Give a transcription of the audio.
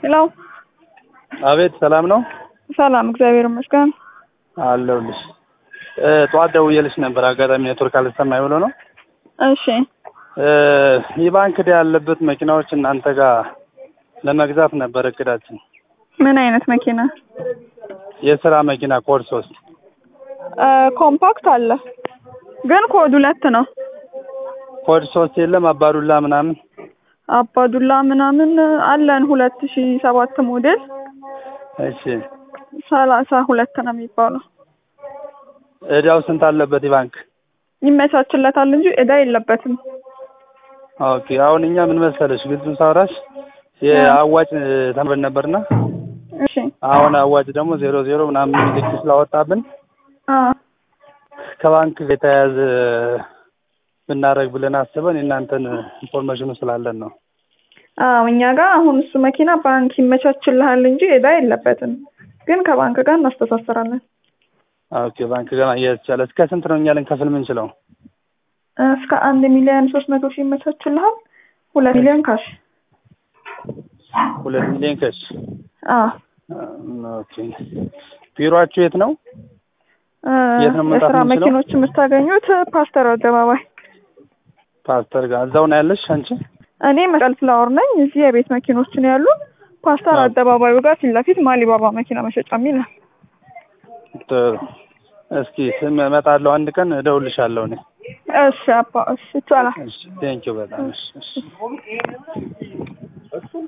ሄሎ አቤት ሰላም ነው ሰላም፣ እግዚአብሔር ይመስገን። አለሁልሽ። ጠዋት ደውዬልሽ ነበር፣ አጋጣሚ ኔትወርክ አልሰማኝ ብሎ ነው። እሺ የባንክ ዕዳ ያለበት መኪናዎች እናንተ ጋር ለመግዛት ነበር እቅዳችን። ምን አይነት መኪና? የስራ መኪና ኮድ ሶስት ኮምፓክት አለ፣ ግን ኮድ ሁለት ነው። ኮድ ሶስት የለም አባዱላ ምናምን አባዱላ ምናምን አለን። ሁለት ሺ ሰባት ሞዴል እሺ ሰላሳ ሁለት ነው የሚባለው። ዕዳው ስንት አለበት የባንክ? ይመቻችለታል እንጂ ዕዳ የለበትም። ኦኬ አሁን እኛ ምን መሰለሽ ግልጹን ሳወራሽ የአዋጭ ተምረን ነበርና እሺ አሁን አዋጭ ደግሞ ዜሮ ዜሮ ምናምን ምልክት ስላወጣብን አ ከባንክ ጋር የተያያዘ ብናደርግ ብለን አስበን የእናንተን ኢንፎርሜሽኑ ስላለን ነው። አዎ እኛ ጋር አሁን እሱ መኪና ባንክ ይመቻችልሃል እንጂ ዕዳ የለበትም። ግን ከባንክ ጋር እናስተሳስራለን። ኦኬ ባንክ ጋር ማያያዝ ይቻላል። እስከ ስንት ነው እኛ ልንከፍል የምንችለው? እስከ አንድ ሚሊዮን ሶስት መቶ ሺህ ይመቻችልሃል። ሁለት ሚሊዮን ካሽ። ሁለት ሚሊዮን ከሽ አዎ ኦኬ ቢሮአችሁ የት ነው? የት ነው መምጣት የስራ የምንችለው? መኪኖች የምታገኙት ፓስተር አደባባይ። ፓስተር ጋር እዛው ነው ያለሽ አንቺ? እኔ መስቀል ፍላወር ነኝ። እዚህ የቤት መኪኖች ነው ያሉ። ፓስተር አዎ። አደባባዩ ጋር ፊት ለፊት ማሊባባ መኪና መሸጫ ይላል። ጥሩ። እስኪ ስም እመጣለሁ አንድ ቀን እደውልልሻለሁ እኔ። እሺ አባ እሺ ይቻላል። እሺ ቴንኪው በጣም እሺ እሺ